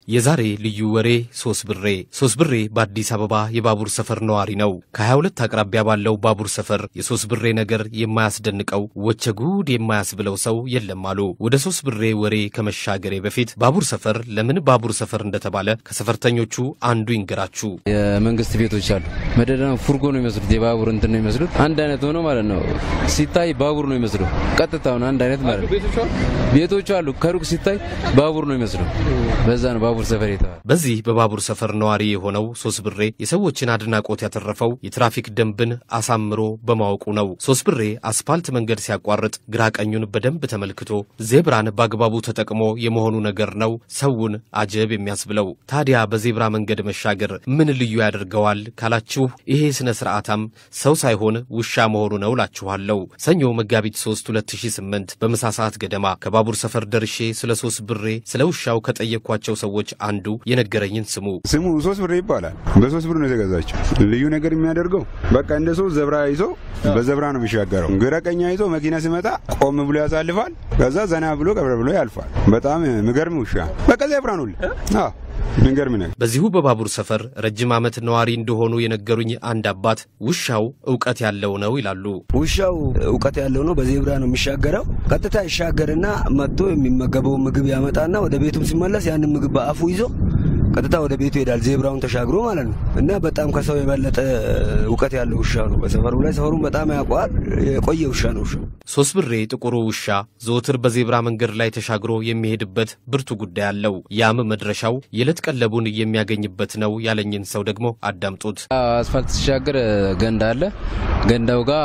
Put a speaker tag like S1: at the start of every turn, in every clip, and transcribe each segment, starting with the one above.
S1: የዛሬ ልዩ ወሬ ሶስት ብሬ ሶስት ብሬ በአዲስ አበባ የባቡር ሰፈር ነዋሪ ነው። ከ22 አቅራቢያ ባለው ባቡር ሰፈር የሶስት ብሬ ነገር የማያስደንቀው ወቸ ጉድ የማያስብለው ሰው የለም አሉ። ወደ ሶስት ብሬ ወሬ ከመሻገሬ በፊት ባቡር ሰፈር ለምን ባቡር ሰፈር እንደተባለ ከሰፈርተኞቹ አንዱ ይንገራችሁ።
S2: የመንግስት ቤቶች አሉ። መደዳ ፉርጎ ነው የሚመስሉት፣ የባቡር እንትን ነው የሚመስሉት። አንድ አይነት ሆኖ ማለት ነው። ሲታይ ባቡር ነው የሚመስሉ፣ ቀጥታውን አንድ አይነት ማለት ነው። ቤቶቹ አሉ፣ ከሩቅ ሲታይ ባቡር ነው የሚመስሉ። በዛ ነው ባቡር ሰፈር የተባለ።
S1: በዚህ በባቡር ሰፈር ነዋሪ የሆነው ሶስት ብሬ የሰዎችን አድናቆት ያተረፈው የትራፊክ ደንብን አሳምሮ በማወቁ ነው። ሶስት ብሬ አስፓልት መንገድ ሲያቋርጥ ግራ ቀኙን በደንብ ተመልክቶ ዜብራን በአግባቡ ተጠቅሞ የመሆኑ ነገር ነው ሰውን አጀብ የሚያስብለው። ታዲያ በዜብራ መንገድ መሻገር ምን ልዩ ያደርገዋል ካላችሁ ይሄ ስነ ስርዓታም ሰው ሳይሆን ውሻ መሆኑ ነው ላችኋለሁ። ሰኞ መጋቢት 3 2008 በምሳ ሰዓት ገደማ ከባቡር ሰፈር ደርሼ ስለ ሶስት ብሬ ስለ ውሻው ከጠየኳቸው ሰዎች አንዱ የነገረኝን ስሙ።
S3: ስሙ ሶስት ብር ይባላል። በሶስት ብር ነው የተገዛችው። ልዩ ነገር የሚያደርገው በቃ እንደ ሶስት ዘብራ ይዞ በዘብራ ነው የሚሻገረው። ግራ ቀኛ ይዞ መኪና ሲመጣ ቆም ብሎ ያሳልፋል። ከዛ ዘና ብሎ ቀብረ ብሎ ያልፋል። በጣም ምገርም ውሻ በቃ ዘብራ ነው። አዎ ምንገርም ነገር።
S1: በዚሁ በባቡር ሰፈር ረጅም ዓመት ነዋሪ እንደሆኑ የነገሩኝ አንድ አባት ውሻው እውቀት ያለው ነው ይላሉ።
S4: ውሻው እውቀት ያለው ነው። በዜብራ ነው የሚሻገረው። ቀጥታ ይሻገርና መጥቶ የሚመገበው ምግብ ያመጣና ወደ ቤቱም ሲመለስ ያንን ምግብ በአፉ ይዞ ቀጥታ ወደ ቤቱ ይሄዳል። ዜብራውን ተሻግሮ ማለት ነው። እና በጣም ከሰው የበለጠ እውቀት ያለው ውሻ ነው። በሰፈሩ ላይ ሰፈሩን በጣም ያውቀዋል። የቆየ ውሻ ነው ውሻው።
S1: ሶስት ብሬ ጥቁሩ ውሻ ዘወትር በዜብራ መንገድ ላይ ተሻግሮ የሚሄድበት ብርቱ ጉዳይ አለው። ያም መድረሻው የዕለት ቀለቡን የሚያገኝበት ነው ያለኝን ሰው ደግሞ አዳምጡት።
S2: አስፋልት ሲሻገር ገንዳ አለ። ገንዳው ጋር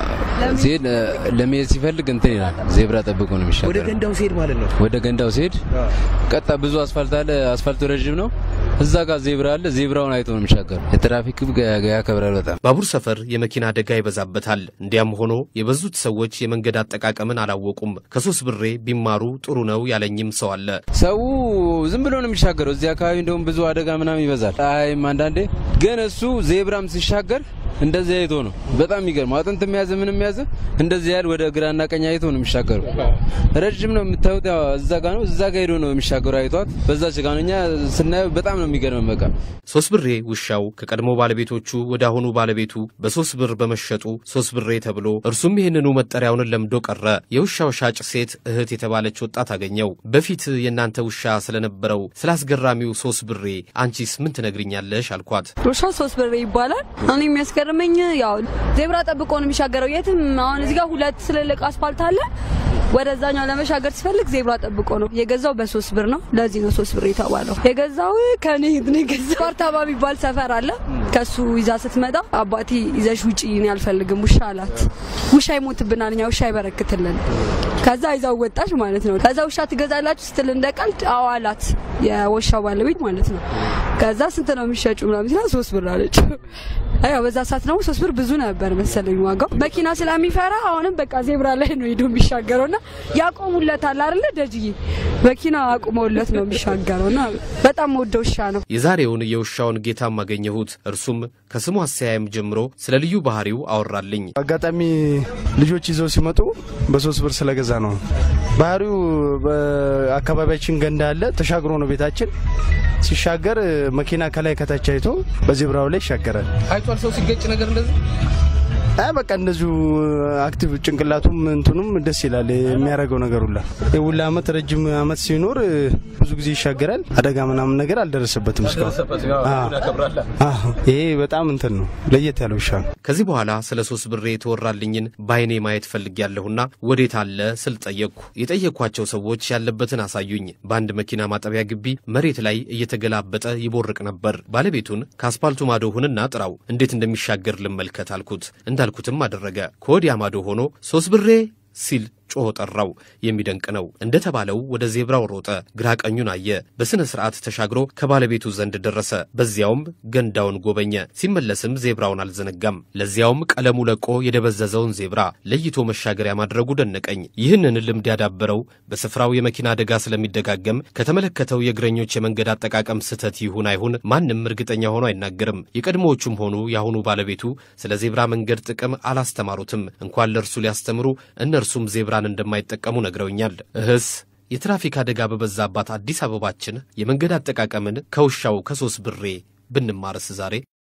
S2: ሲሄድ ለመሄድ ሲፈልግ እንትን ይላል። ዜብራ ጠብቆ ነው የሚሻገር።
S4: ወደ ገንዳው ሲሄድ ማለት ነው።
S2: ወደ ገንዳው ሲሄድ ቀጣ ብዙ አስፋልት አለ። አስፋልቱ ረዥም ነው። እዛ ጋር ዜብራ አለ። ዜብራውን አይቶ ነው የሚሻገር። የትራፊክ ሕግ ያከብራል በጣም።
S1: ባቡር ሰፈር የመኪና አደጋ ይበዛበታል። እንዲያም ሆኖ የበዙት ሰዎች የመንገድ አጠቃቀምን አላወቁም። ከሶስት ብሬ ቢማሩ ጥሩ ነው ያለኝም ሰው አለ።
S2: ሰው ዝም ብሎ ነው የሚሻገረው። እዚህ አካባቢ እንደውም ብዙ አደጋ ምናምን ይበዛል። አይም አንዳንዴ ግን እሱ ዜብራም ሲሻገር እንደዚህ አይቶ ነው። በጣም የሚገርመው አጥንት የሚያዘ ምንም የሚያዘ እንደዚህ ያህል ወደ ግራና ቀኝ አይቶ ነው የሚሻገሩ። ረጅም ነው የምታዩት፣ ያው እዛ ጋ ነው እዛ ጋ ሄዶ ነው የሚሻገሩ። አይቷት በዛች ጋ ነው። እኛ ስናየው በጣም ነው የሚገርመን። በቃ
S1: ሶስት ብሬ ውሻው ከቀድሞ ባለቤቶቹ ወደ አሁኑ ባለቤቱ በሶስት ብር በመሸጡ ሶስት ብሬ ተብሎ እርሱም ይህንኑ መጠሪያውን ለምዶ ቀረ። የውሻው ሻጭ ሴት እህት የተባለች ወጣት አገኘው። በፊት የእናንተ ውሻ ስለነበረው ስለ አስገራሚው ሶስት ብሬ አንቺስ ምን ትነግርኛለሽ? አልኳት።
S5: ውሻው ሶስት ብሬ ይባላል። እኔ የሚያስገርመኝ ያው ዜብራ ጠብቆ ነው የሚሻገረው። የትም አሁን እዚህ ጋር ሁለት ትልልቅ አስፋልት አለ። ወደዛኛው ለመሻገር ሲፈልግ ዜብራ ጠብቆ ነው የገዛው። በሶስት ብር ነው። ለዚህ ነው ሶስት ብር የተባለው። የገዛው ከኔ ነው የገዛው። ስፓርታባ የሚባል ሰፈር አለ። ከሱ ይዛ ስትመጣ አባቴ ይዘሽ ውጪ፣ እኔ አልፈልግም ውሻ አላት። ውሻ ይሞትብናል፣ እኛ ውሻ አይበረክትልን። ከዛ ይዛው ወጣች ማለት ነው። ከዛ ውሻ ትገዛላችሁ ስትል እንደ ቀልድ አዎ አላት፣ የውሻው ባለቤት ማለት ነው። ከዛ ስንት ነው የሚሸጩ ምናምን ሲላ ሶስት ብር አለች። ያው በዛ ሰዓት ደግሞ ሶስት ብር ብዙ ነበር መሰለኝ ዋጋው። መኪና ስለሚፈራ አሁንም በቃ ዜብራ ላይ ነው ሄዶ የሚሻገረውና ያቆሙለታል አይደለ ደጅዬ መኪና አቁመውለት ነው የሚሻገረውና በጣም ወደው ውሻ ነው።
S1: የዛሬውን የውሻውን ጌታም አገኘሁት። እርሱም ከስሙ አሰያየም ጀምሮ ስለ ልዩ ባህሪው አወራልኝ።
S6: አጋጣሚ ልጆች ይዘው ሲመጡ በሶስት ብር ስለገዛ ነው። ባህሪው በአካባቢያችን ገንዳ አለ፣ ተሻግሮ ነው ቤታችን። ሲሻገር መኪና ከላይ ከታች አይቶ በዜብራው ላይ ይሻገራል።
S2: አይቷል ሰው ሲገጭ ነገር እንደዚህ
S6: አይ በቃ እንደዚሁ አክቲቭ ጭንቅላቱም እንትኑም ደስ ይላል የሚያደርገው ነገር ሁላ የሁላ አመት ረጅም አመት ሲኖር ብዙ ጊዜ ይሻገራል። አደጋ ምናምን ነገር አልደረሰበትም እስካሁን። አዎ ይሄ በጣም እንትን ነው፣ ለየት ያለ ውሻ ነው።
S1: ከዚህ በኋላ ስለ ሶስት ብሬ የተወራልኝን በአይኔ ማየት ፈልጌያለሁና ወዴት አለ ስል ጠየቅኩ። የጠየቅኳቸው ሰዎች ያለበትን አሳዩኝ። በአንድ መኪና ማጠቢያ ግቢ መሬት ላይ እየተገላበጠ ይቦርቅ ነበር። ባለቤቱን ከአስፓልቱ ማዶ ሁንና ጥራው፣ እንዴት እንደሚሻገር ልመልከት አልኩት። እንዳልኩትም አደረገ። ከወዲያ ማዶ ሆኖ ሶስት ብሬ ሲል ጮሆ ጠራው። የሚደንቅ ነው። እንደተባለው ወደ ዜብራው ሮጠ። ግራ ቀኙን አየ። በሥነ ሥርዓት ተሻግሮ ከባለቤቱ ዘንድ ደረሰ። በዚያውም ገንዳውን ጎበኘ። ሲመለስም ዜብራውን አልዘነጋም። ለዚያውም ቀለሙ ለቆ የደበዘዘውን ዜብራ ለይቶ መሻገሪያ ማድረጉ ደነቀኝ። ይህንን ልምድ ያዳበረው በስፍራው የመኪና አደጋ ስለሚደጋገም ከተመለከተው የእግረኞች የመንገድ አጠቃቀም ስህተት ይሁን አይሁን ማንም እርግጠኛ ሆኖ አይናገርም። የቀድሞዎቹም ሆኑ የአሁኑ ባለቤቱ ስለ ዜብራ መንገድ ጥቅም አላስተማሩትም። እንኳን ለእርሱ ሊያስተምሩ እነርሱም ዜብራ እንደማይጠቀሙ ነግረውኛል። እህስ የትራፊክ አደጋ በበዛባት አዲስ አበባችን የመንገድ አጠቃቀምን ከውሻው ከሶስት ብሬ ብንማርስ ዛሬ